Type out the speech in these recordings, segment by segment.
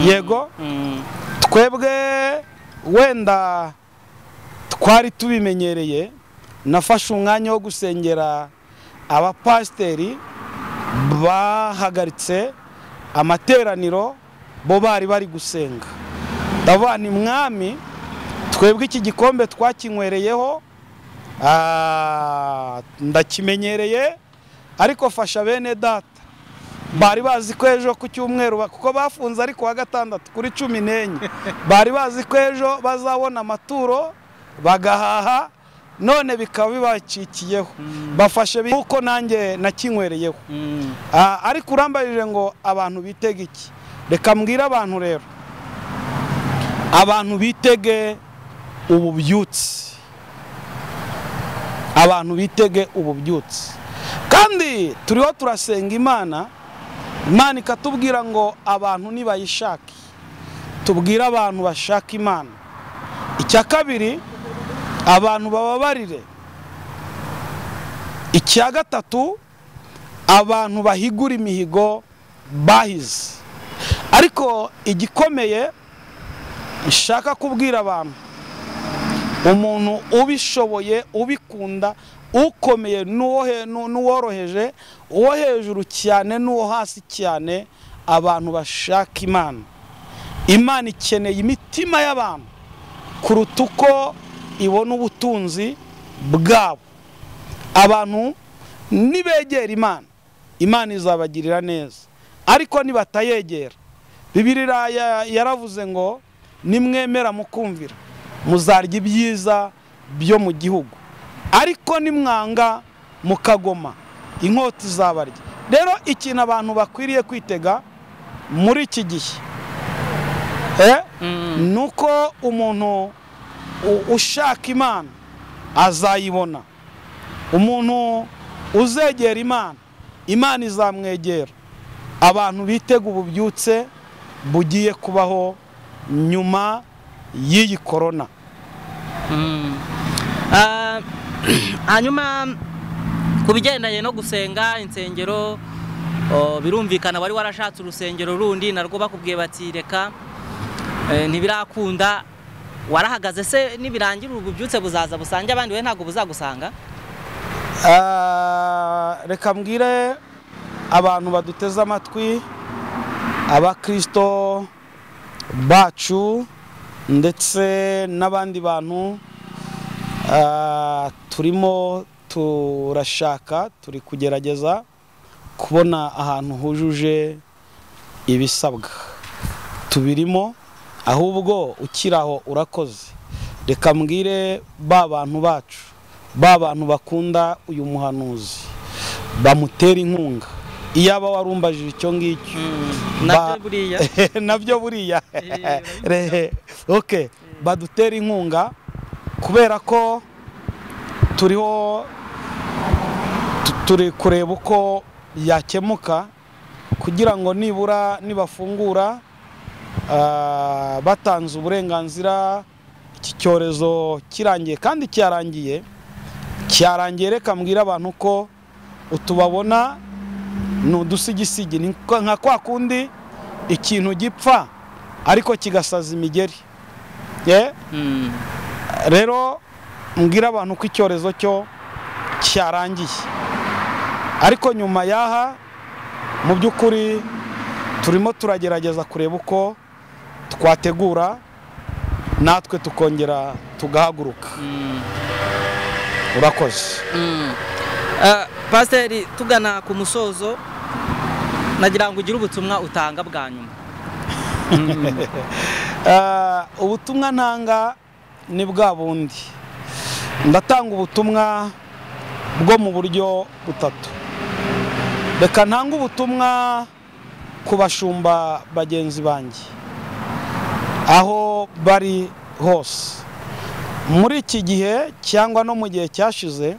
yego twebwe wenda twari tubimenyereye nafashe umwanya wo gusengera abapasiteri bahagaritse amateraniro bo bari bari gusenga ndavuga ni mwami twebwe iki gikombe twakinywereyeho ah, ndakimenyereye ariko fasha bene data bari bazi ko ejo ku cyumweru ba- kuko bafunze ariko wa gatandatu kuri cumi n'enye bari bazi ko ejo bazabona amaturo bagahaha none bikaba bibacikiyeho bafashe kuko nanjye nakinywereyeho Ah, ariko urambajije ngo abantu bitege iki reka mbwire abantu rero abantu bitege ububyutse abantu bitege ububyutse kandi turiho turasenga imana imana ikatubwira ngo abantu nibayishake tubwire abantu bashaka imana icya kabiri abantu bababarire icya gatatu abantu bahigura imihigo bahize ariko igikomeye nshaka kubwira abantu umuntu ubishoboye ubikunda ukomeye n'uwo he- n'u- n'uworoheje uwo hejuru cyane n'uwo hasi cyane abantu bashaka imana imana ikeneye imitima y'abantu kuruta uko ibona ubutunzi bwabo abantu nibegera imana imana izabagirira neza ariko nibatayegera bibiri iraya yaravuze ngo nimwemera mukumvira muzarya ibyiza byo mu gihugu ariko nimwanga mukagoma inkota izabarya rero ikintu abantu bakwiriye kwitega muri iki gihe eh, ni uko umuntu u- ushaka imana azayibona umuntu uzegera imana imana izamwegera abantu bitega ububyutse bugiye kubaho nyuma y'iyi korona Ah, hanyuma ku bigendanye no gusenga insengero oh, birumvikana wari warashatse urusengero rundi narwo bakubwiye bati reka eh, ntibirakunda warahagaze se nibirangira ubu bubyutse buzaza busange abandi we ntabwo buzagusanga Ah, reka mbwire abantu baduteze amatwi abakristo bacu ndetse n'abandi bantu ah, turimo turashaka turi kugerageza kubona ahantu hujuje ibisabwa tubirimo ahubwo ukiraho urakoze reka mbwire ba bantu bacu ba bantu bakunda uyu muhanuzi bamutera inkunga iyaba warumbajije icyo ngicyo nabyo Ba- buriya nabyo buriya Eh, Rehe. ok badutera inkunga kubera ko turiho tu- turi kureba uko yakemuka kugira ngo nibura nibafungura ah, batanze uburenganzira iki cyorezo kirangiye kandi cyarangiye cyarangiye reka mbwire abantu ko utubabona ni udusigisigi ni kwa- nka kwa kundi ikintu gipfa ariko kigasaza imigeri Ye? Mm. rero mbwira abantu ko icyorezo cyo cyarangiye ariko nyuma yaha mu by'ukuri turimo turagerageza kureba uko twategura natwe tukongera tugahaguruka urakoze Ah, pasiteri tugana ku musozo nagira ngo ugire ubutumwa utanga bwa nyuma Ah, ubutumwa ntanga ni bwa bundi ndatanga ubutumwa bwo mu buryo butatu reka ntange ubutumwa ku bashumba bagenzi banjye aho bari hose muri iki gihe cyangwa no mu gihe cyashize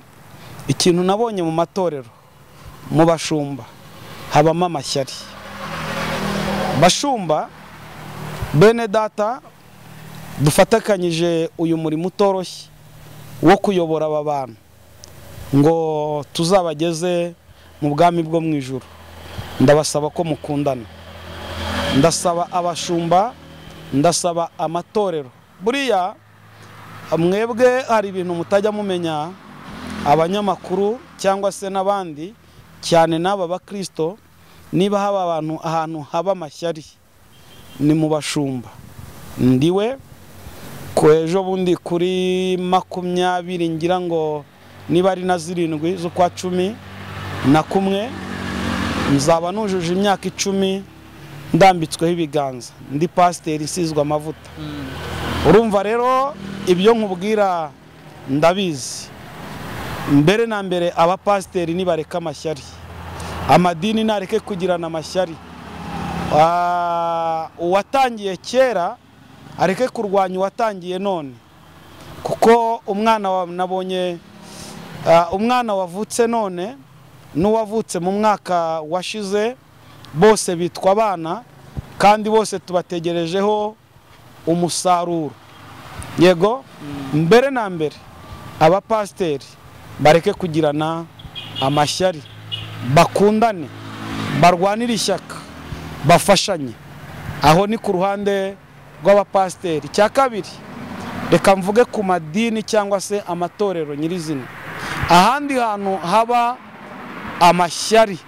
ikintu nabonye mu matorero mu bashumba habamo amashyari bashumba bene data dufatakanyije uyu murimo utoroshye wo kuyobora aba bantu ngo tuzabageze mu bwami bwo mu ijoro ndabasaba ko mukundana ndasaba abashumba ndasaba amatorero buriya mwebwe hari ibintu mutajya mumenya abanyamakuru cyangwa se n'abandi cyane n'aba bakristo niba haba abantu ahantu haba amashyari ni mu bashumba ndiwe ku ejo bundi kuri makumyabiri ngira ngo niba ari na zirindwi z'ukwa cumi na kumwe nzaba nujuje imyaka icumi ndambitsweho ibiganza ndi pasiteri isizwe amavuta urumva rero ibyo nkubwira ndabizi mbere na mbere abapasiteri nibareka amashyari amadini nareke kugirana amashyari Ah, uwatangiye kera areke kurwanya uwatangiye none kuko umwana wa- nabonye ah, umwana wavutse none n'uwavutse mu mwaka washize bose bitwa abana kandi bose tubategerejeho umusaruro yego mbere na mbere abapasiteri bareke kugirana amashyari bakundane barwanire ishyaka bafashanye aho ni ku ruhande rw'abapasiteri icya kabiri reka mvuge ku madini cyangwa se amatorero nyirizina ahandi hantu haba amashyari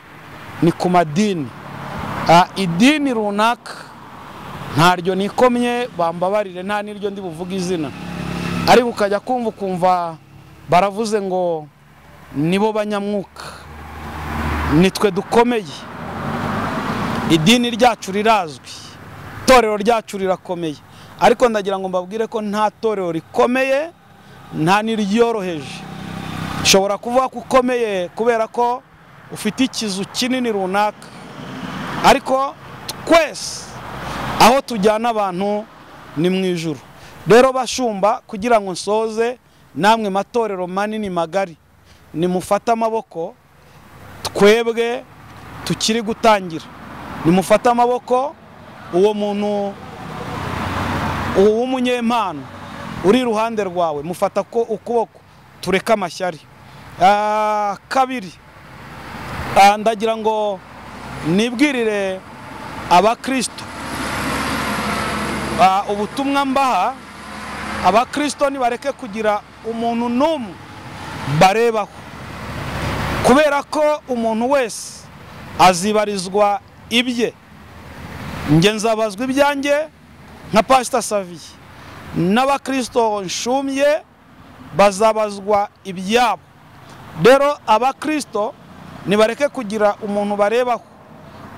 ni ku madini Ah, idini runaka ntaryo nikomye bambabarire nta n'iryo ndi buvuge izina ariko ukajya kumva ukumva baravuze ngo nibo banyamwuka nitwe dukomeye idini ryacu rirazwi itorero ryacu rirakomeye ariko ndagira ngo mbabwire ko nta torero rikomeye nta n'iryoroheje ushobora kuvuga ko ukomeye kubera ko ufite ikizu kinini runaka ariko twese aho tujyana abantu ni mu ijuru rero bashumba kugira ngo nsoze namwe matorero manini magari nimufate amaboko twebwe tukiri gutangira nimufate amaboko uwo muntu uwo w'umunyempano uri iruhande rwawe mufata ko ukuboko tureke amashyari Ah, kabiri ah, ndagira ngo nibwirire abakristo Ah, ubutumwa mbaha abakristo nibareke kugira umuntu n'umwe barebaho kubera ko umuntu wese azibarizwa ibye njye nzabazwa ibyanjye nka pasita saviye n'abakristo nshumye bazabazwa ibyabo rero abakristo nibareke kugira umuntu barebaho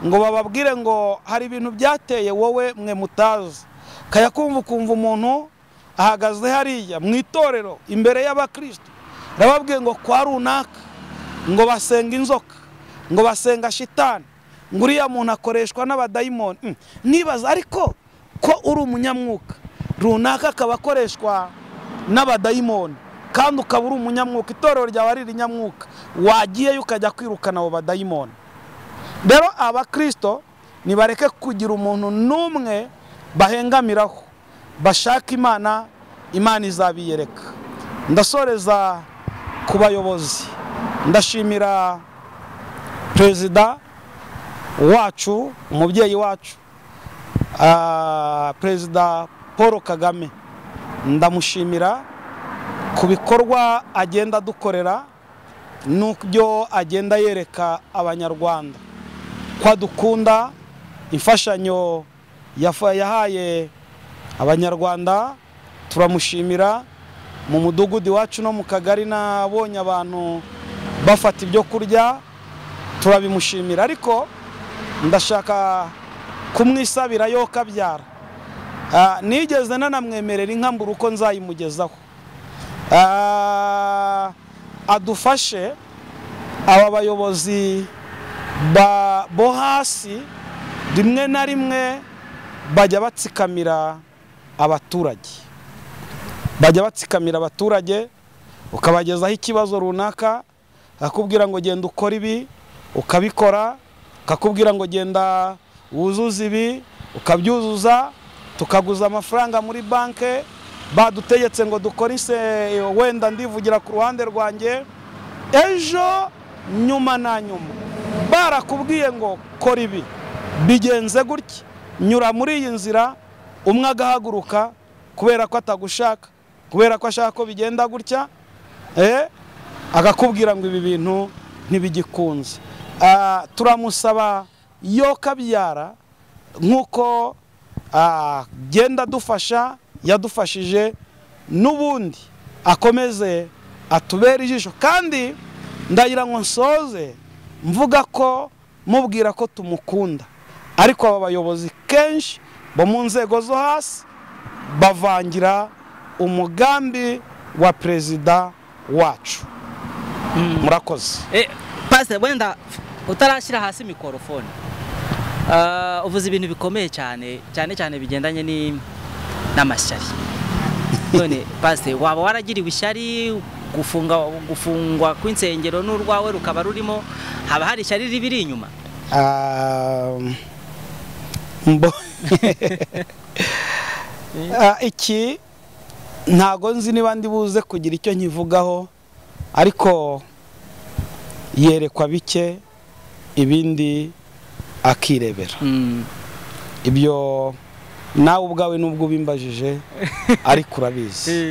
ngo bababwire ngo hari ibintu byateye wowe mwe mutazi kaya kumva ukumva umuntu ahagaze hariya mu itorero imbere y'abakristo arababwiye ngo kwa runaka ngo basenga inzoka ngo basenga shitani ngo uriya muntu akoreshwa n'abadayimoni Mm, nibaza ariko ko uri umunyamwuka runaka akaba akoreshwa n'abadayimoni kandi ukaba uri umunyamwuka itorero ryawe ari irinyamwuka wagiyeyo ukajya kwirukana abo badayimoni rero abakristo nibareke kugira umuntu n'umwe bahengamiraho bashaka imana imana izabiyereka ndasoreza ku bayobozi ndashimira perezida wacu umubyeyi wacu ah, perezida paul kagame ndamushimira ku bikorwa agenda adukorera n'ibyo agenda yereka abanyarwanda ko adukunda imfashanyo yafa- yahaye abanyarwanda turamushimira mu mudugudu iwacu no mu kagari nabonye abantu bafata ibyo kurya turabimushimira ariko ndashaka kumwisabira yo kabyara Ah, nigeze nanamwemerera inka mbura uko nzayimugezaho Ah, adufashe aba bayobozi ba- bo hasi rimwe na rimwe bajya batsikamira abaturage bajya batsikamira abaturage ukabagezaho ikibazo runaka akakubwira ngo genda ukora ibi ukabikora akakubwira ngo genda wuzuze ibi ukabyuzuza tukaguza amafaranga muri banke badutegetse ngo dukore ise wenda ndivugira ku ruhande rwanjye ejo nyuma na nyuma barakubwiye ngo kora ibi bigenze gutya nyura muri iyi nzira umwe agahaguruka kubera ko atagushaka kubera ko ashaka ko bigenda gutya eh, akakubwira ngo ibi bintu ntibigikunze Ah, turamusaba yo kabyara nk'uko ah, genda dufasha yadufashije n'ubundi akomeze atubere ijisho kandi ndagira ngo nsoze mvuga ko mubwira ko tumukunda ariko aba bayobozi kenshi bo mu nzego zo hasi bavangira umugambi wa perezida wacu murakoze Eh, pasiteri wenda utarashyira hasi mikorofone Ah, uvuze ibintu bikomeye cyane cyane cyane bigendanye ni- n'amashyari none pasiteri waba waragiriwe ishyari gufunga gufungwa kw'insengero n'urwawe rukaba rurimo haba hari ishyari ribiri inyuma Ah, mbo- Ah, iki ntago nzi niba ndi buze kugira icyo nkivugaho ariko yerekwa bike ibindi akirebera Mm. ibyo nawe ubwawe nubwo ubimbajije ariko urabizi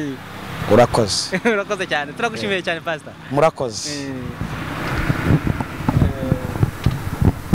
urakoze urakoze cyane turagushimiye cyane pasita murakoze